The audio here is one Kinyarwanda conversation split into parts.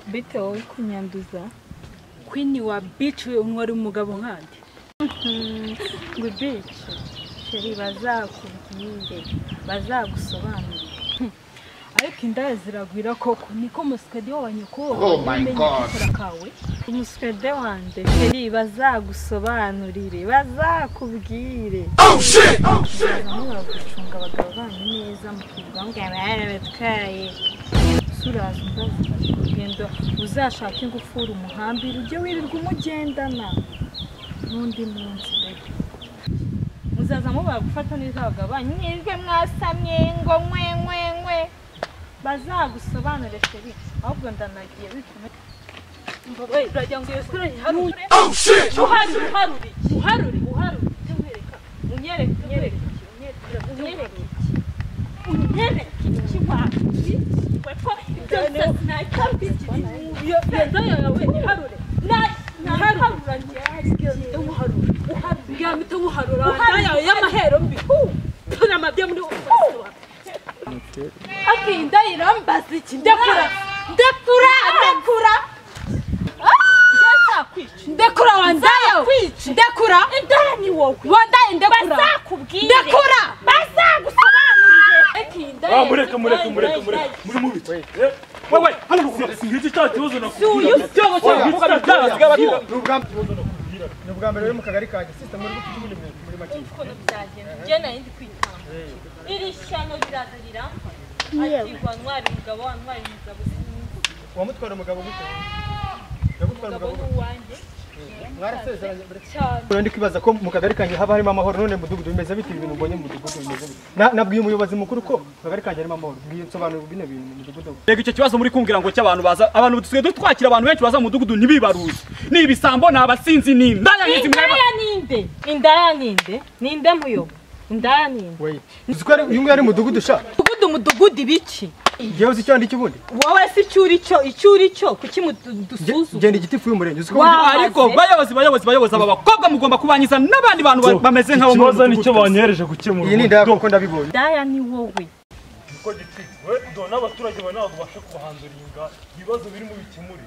bite wowe kunyanduza kwini wa bici we umwe wari umugabo nkandi ngo ibice sheri bazakubwire bazagusobanurire ariko indaya ziragwira koko niko musikadi wabanye kuwo Oh my God. kawe umuswede wanjye sheri bazagusobanurire bazakubwire bazamubagucunga abagabo banyu neza mukirwa ngo barabatwaye suraza umbaza urugendo uzashake ingufuri umuhambira ujye wirirwa umugendana n'undi munsi baby. muzaza mubaye gufata neza abagabo banyu mwebwe mwasamye ngo nkwe nkwe nkwe bazagusobanure sheri ahubwo ndanagiye bitume mbabaye uragira ngo iyo sura yiharure uharure uharure uharure uharure ujye umwereka unyereke unyereke unyereke unyereke iki waki weko ibyo byose ntayitabiki iyo iyo ndaya yawe iharure ntayiharura njye umuharure uharure yamita umuharura ndaya yawe y'amahero mbi tuna mabye muri ubu hafi indaya irambaza iki ndekura ndekura ndekura ndekura wandaya ndekura indaya ni wowe wandaya ndekura ndekura Ah, mureke mureke mureke mureke muri mubi wewe hano rukura singize cya kibazo nakubwira Si uyu si uwo Oya, cyangwa singize cya kibazo nakubwira. Ni ubwa mbere ni ubwa mbere rero mu kagari kanjye sisita muri gufite ubundi muri make ukuntu byagenda njye nari ndi kwitamba iri shyano rirazirira ati wantwara umugabo wantwara umugabo uwamutwara umugabo gute yagutwara umugabo umugabo ni gute uwanjye mwarasezeranye mbere cyane Ubu rero ndi kwibaza ko mu kagari kanjye haba harimo amahoro none mu mudugudu bimeze bite ibintu mbonye mu mudugudu bimeze bite Na- nabwiye umuyobozi mukuru ko mu kagari kanjye harimo amahoro mbwiye nsobanura bino bintu mu mudugudu rega icyo kibazo muri kumvira ngo cy'abantu baza abantu dusigaye twakira abantu benshi baza mu mudugudu ntibibaruye ni ibisambo ni abasinzi ni indaya n'izi mweba indaya ninde indaya ninde ninde muyobo indaya ninde we uzi ko ari uyu nguyu ari umudugudu sha mudugudu mudugudu ibiki ngewe uzi icyo ndi kibundi wowe se icyo uri cyo icyo uri cyo kuki mudu- dusuzuma genda igiti fuye umurenge uzi ko Wa- burya- ariko bayobozi bayobozi bayobozi aba bakobwa mugomba kubanyiza n'abandi bantu ba- bameze nk'abo muri ikibazo ubu nicyo mudugudu. banyereje gukemura iyi ni indaya kuko ndabibonye indaya ni wowe dore n'abaturage bawe ntabwo ubasha kubahanzura iyi ngara ibibazo birimo bikemure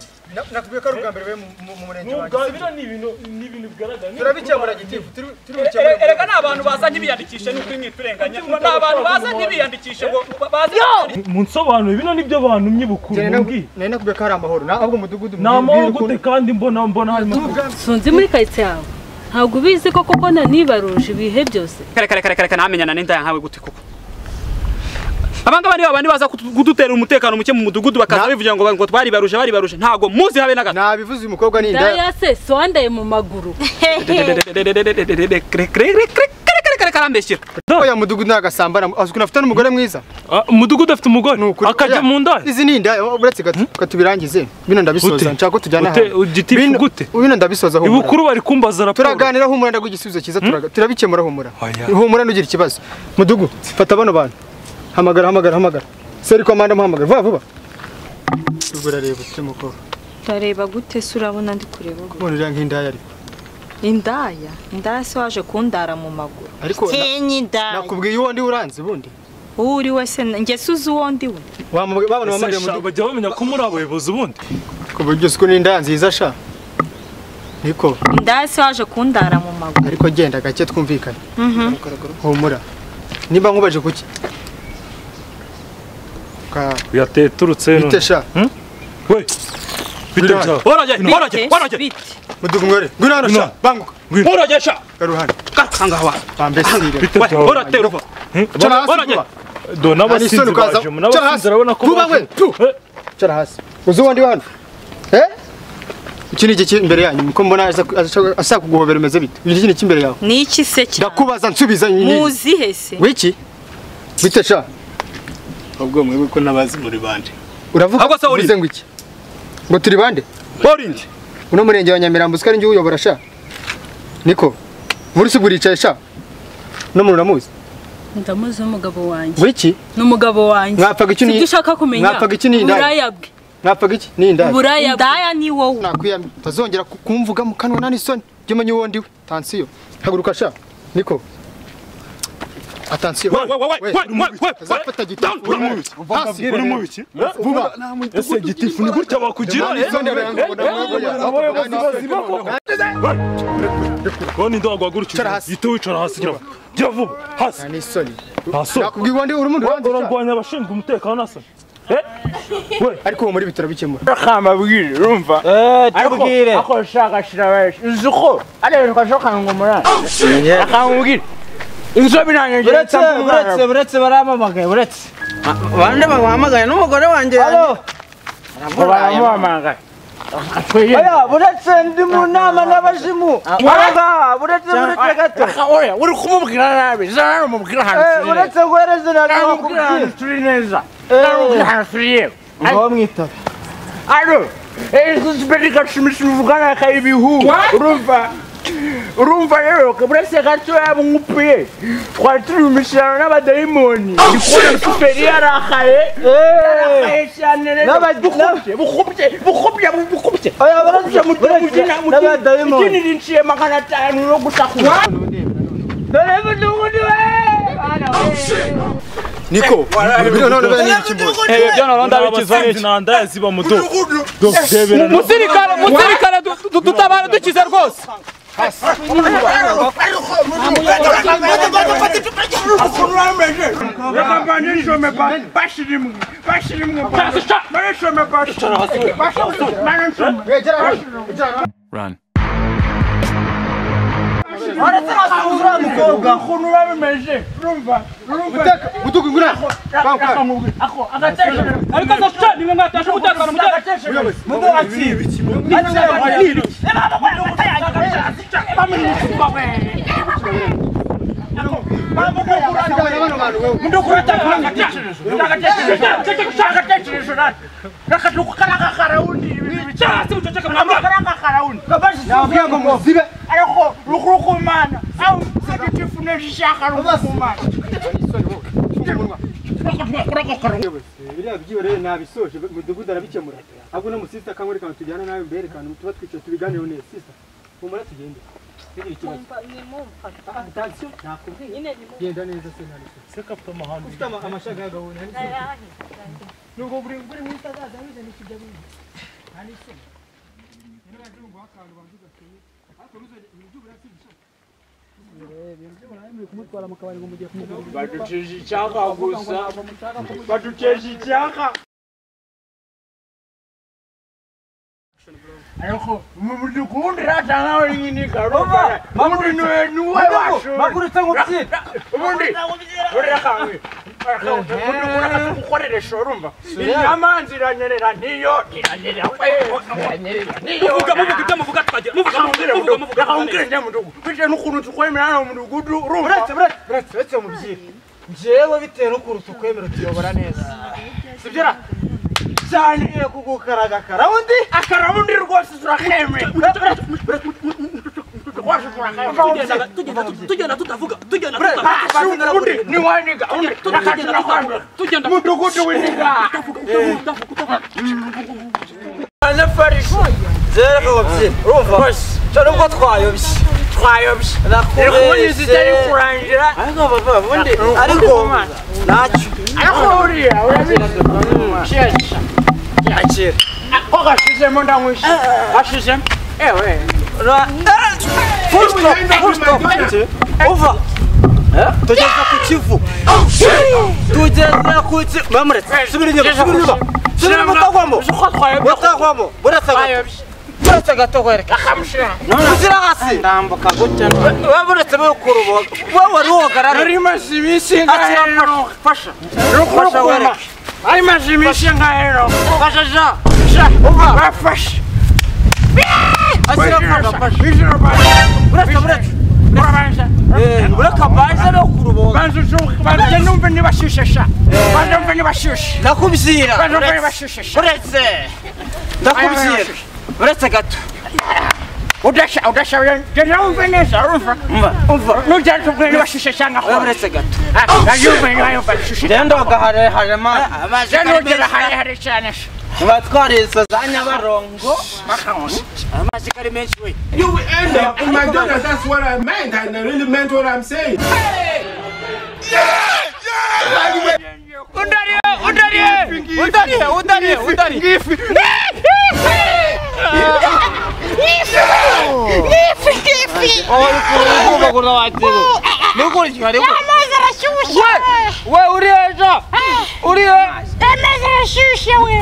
nakubwiye ko ari ubwa mbere we mu murenge n'ubwa biriya ni ibintu ni ibintu bigaragara turabikemura gitifu turi- E- turabikemura erega ni abantu baza ntibiyandikishe nuko imwe turenganya ni abantu baza ntibiyandikishe ngo baze munsobanure bino nibyo bantu mwibukuye mubwiye nari nakubwiye ko hari amahoro Na- ahubwo umudugudu ni amahoro gute kandi mbona mbona harimo sunzi muri karitsiye yawe ntabwo ubizi ko koko nanibaruje ibihe byose kare kare kare kare kare namenyana n'indaya nkawe gute koko abangaba niba bandi baza kutu- kudutera umutekano muke mu mudugudu bakaza bivugira ngo ngo twaribaruje baribaruje ntabwo muzi habe na gato nabivuze uyu mukobwa ni indaya daya se si wandaye mu maguru Dededededededededededede, kre- kre- kre- kre- kare kare kare kare ambeshyira oya mudugudu ni agasambana azi ukuntu afite n'umugore mwiza umudugudu afite umugore Ni ukuri. akajya Oya, mu ndaya izi ni indaya uretse ka tubirangize bino ndabisoza Ute? nshaka ko tujyana Ute? Ugitifu Bino- gute? bino ndabisoza humura. ibukuru bari kumbaza raporo turaganira humura ndaguha igisubizo cyiza turaga- turabikemura humura Oya. humura ntugira ikibazo mudugu fata bano bantu hamagara hamagara hamagara seri ko manda muhamagara vuba vuba ubwo urareba ufite umukobwa Ndareba gute se urabona ndi kureba ubwo? ubona uriya nk'indaya ariko Indaya, indaya se waje kundara mu maguru. ariko na- Kenyi indaya. nakubwiye uwo ndi uranze ubundi Uwo uri we se nge se uzi uwo ndi we. Wamuga- babona wamagariye Ese sha, mudugudu bajya bamenya ko muri abayobozi ubundi ku buryo uzi ko ni indaya nziza sha niko Indaya se waje kundara mu maguru. ariko genda gake twumvikane humura niba nkubaje kuki Ka- yateturutse bite sha we bite Biraje. byawe woroge woroge woroge Bite? mudugu mwere ngwino hano sha Ngwino. banguka Ngwino. woroge sha garuhana kangawa bambesire bite byawe woroge ruva cara hasi Woroge. vuba dore n'abasinzi Anisoni, ukaza- baje mu Cara n'abasinzi hasi. urabona ko Vuba, baje- we, tu. Eh, cara hasi uzi uwo ndi we hano eh iki ni iki kiri imbere yanyu ko mbona aza- aza- ashaka kuguhobera umeze bite iki ni iki imbere yawe Ni iki se cyane? ndakubaza nsubiza nyiri Muzi he se? wiki bite sha ubwo mwe ko nabazi muri bande uravuga Ahubwo se uri? uvuze ngo iki ngo turi bande borindi uno murenge wa nyamirambo usika njye uyobora sha niko burusi buricaye sha no muntu uramuzi ndamuzi umugabo wanjye wiki ni umugabo wanjye Mwapfaga iki ni- Sibyo ushaka kumenya Mwapfaga iki ni indaya? uburaya bwe mwapfaga iki ni indaya uburaya bwe Indaya ni wowe. nakwiyamye utazongera ku- kumvuga mu kanwa nta n'isoni jya umenya uwo ndiwe tansiyo haguruka sha niko Attention. Wa- wa- wa- wa- wa- wa- wa- Azafata Down, igitifu. down. Hasi. uri mu biki Vuba. ese igitifu ni gutya bakugira Nani zone yangu, na mwangu ya hapo, nani zone yangu. konti ndagwa gutya Cara hasi. ite wicara hasi gira vuba. gira vuba hasi Nani soni. Ntaso. Nakubwiye wandi uri umuntu wanjye. cyane. urarwanya abashinzwe umutekano nasa Eh? we Ariko uwo muri bitaro bikemura. kamabwire urumva tubwire ako shakashira benshi uzi ko ari ibintu kasho kangumura akangubwire inzobe nanjye ngira buretse buretse buretse baramamagaye buretse bande bamuhamagaye n'umugore wanjye baramwamagaye oya buretse ndi mu nama n'abazimu oya buretse buretse gato uri kumubwira nabi zara umubwira ahantu Eh, turi neza buretse guhereza namubwira ahantu nakubwira turi neza namubwira ahantu turi yewe ngaho mwitaba Allô Ezuzibeli gashimisha uvugana akaye ibihu urumva urumva rero kaburese gatoya mumupie twari turi mu mishyirano n'abadayimoni ndikubona superi yarakaye yarakaye cyane rero N'aba- bukubye bukubye bukubye bukubye oya buretse bukubye mutwe mubyina mubyina n'abadayimoni ikinini nciye magana atanu no gusakuza dore mudugudu we Niko. Bino none bane n'ikimbo. Ewe byo naronda bikizwa abasinzi n'iki. nanda yaziba mu do do debera na- Musirikare musirikare du- du- dutabara dukize rwose. Utuku ngura. Ariko aza gucana imwe mwatesha umutekano muke. Sigara bano bantu wewe. Nabwiye ngo muzibe. ariko rukukumana aho mutagatifu nishaka rukukumana biriya byiwe rero nabisoje mudugudu arabikemura ahubwo no musisita akanwereka ngo tujyane nawe mberekane tuba twicaye tubiganireho neza sisita humura tugende ntugire ikibazo atasiyo nakubwiye genda neza se nta n'ikibazo Se kapta amahane. ufite ama- amashaka y'agahunda nta n'ikibazo nubwo buri buri munsi azaza ameze n'ikijya bindi nta n'ikibazo rero yaje nguha akantu bantu gateye ariko nuzajya ibintu by'uburatsi bishaka ibintu by'uburatsi muri kumutwara mu kabari ngo mugiye kumugurira baduceje icyaka gusa baduceje icyaka ariko mu mudugudu ratanga wenyine garuba ubundi niwe niwe wacu magurutse ngupyi ubundi urira kanwe gukoresha urumva inyama ziranyerera niyo iranyerera iranyerera niyo Muvuga muvuga ibyo muvuga twagira. Muvuga muvuga muvuga muvuga. akawumbwira njya mu mudugudu bitewe n'ukuntu tukwemerana mu mudugudu urumva buretse buretse buretse buretse mu byira njyewe bitewe n'ukuntu tukwemera utuyobora neza sibyo cyaniye kugukaragakara undi akarabundi rwose turakemera rwose turakemera Tugenda tugenda tutavuga. Tugenda undi ni waniga undi turakagera kwambara Tugenda mudugudu winiga zero ngupyi urumva cyane ubwo twayobye twayobye nakubeshye irikubunyuza itari kurangira ariko bava ubundi ariko ntacyo ariko uriya urabizi kiyakira yakira ko gashizemo ndamwishe gashizemo ewe full stop full stop uva tugeza ku kivu tugeza ku kivu mamuretse subira inyuma subira inyuma subira inyuma utagwamo uko twayobye utagwamo buretse gato twayobye buretse gato wereka akamushira uzira hasi ndambuka gutya wowe buretse wowe kurubo wowe wari wogarara nari maze iminsi Akira ngaheroka fasha rukukuma wereke. nari maze iminsi ngaheroka fasha ja Sha, bafashe ashyira Ijoro, fasha fasha ijoro banza buretse buretse urabanza Eh, bureka mbanze no kurubo banza uzuke banza numve niba ashyushye sha banza numve niba ashyushye ndakubwira banza numve niba buretse ashyushye sha buretse ndakubwira buretse gato udashya udashya genda wumve neza urumva umva umva nujya tubwire niba ashyushye cyangwa wowe akonje buretse gato yumve niba yumva ashyushye rero gaharehare mani genda ugera harehare cyane sha tuba twarize za nyabarongo bakabona amashyiga ari menshi we You will end up in my daughter. That's what I meant. I really meant what I'm saying. Udariye, udariye, udariye, udariye, udariye. Ngifi. Ngifi, ngifi. Aho uri kurumva watero. Nukuri cyane. Amazi arashyushye. We uri ejo. Uri ejo. Amazi arashyushye we.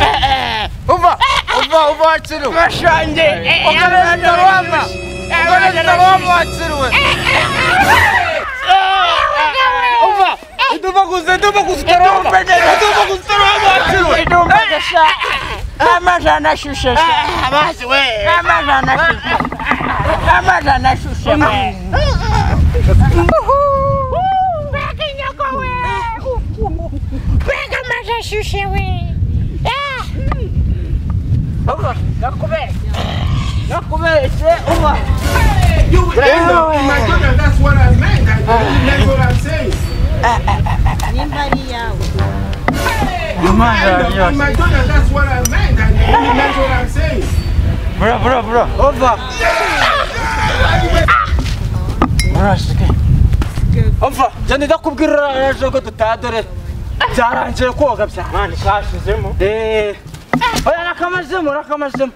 Uva, uva, uva watsiru. Bashange. Ugarara ndarwama. Ugarara ndarwama watsiru we. Uva. Iduva kuze, iduva kuze ndarwama. Iduva kuze ndarwama watsiru we. Iduva gasha. Amazi anashyushye. Amazi we. Amazi anashyushye. Amazi anashyushye. Mbega inyago we. Mbega amazi ashyushye we. Ah. Uva, nakubere. Nakubere se uva. nimba ari iyawe Bro, bro, bro. Over. Murashike. Over. Jane ndakubwira ejo ko tutadore. Byarangiye koga byarani kashizemo. Eh. Oya nakamazemo, nakamazemo.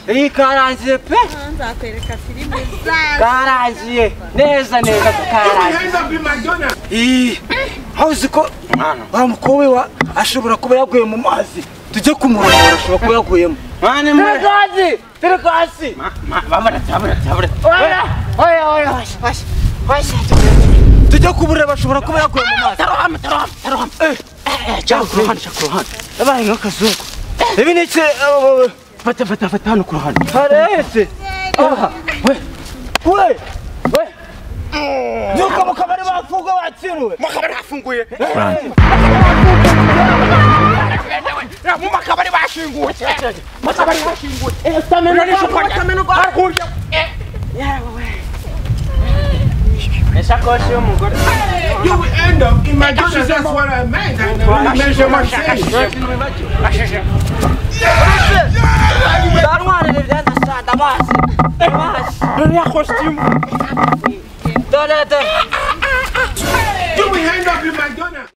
Iyi karangiye pe. nzakwereka filime zawe Karangiye. Neza neza karangiye. Ii. Hawuzi ko mwana wamukobwa wa ashobora kuba yaguye mu mazi. Tujye kumurongora ashobora kuba yaguyemo. Mwana mwe. Terekazi. Terekazi. Bamara tabara tabara. Oya. Oya, oya, oya. tujya kuburira bashobora kuba yakuye mu mazi tarohama tarohama tarohama jya ku ruhande jya ku ruhande yabaye nk'akazungu ibi ni iki eh, eh, fata fata fata hano ku ruhande harehetse aha we we we nuko mu kabari bafunguye batsiruwe mu kabari bafunguye mu makabari bashinguwe mu kabari bashinguwe utamenya utamenya utamenya Isakoshi y'umugore. You will end up in my daughter. That's what I meant. I never measure my face. Ndarwarira ibyazasanda amazi. Amazi. Nuriya kositimu. dore dore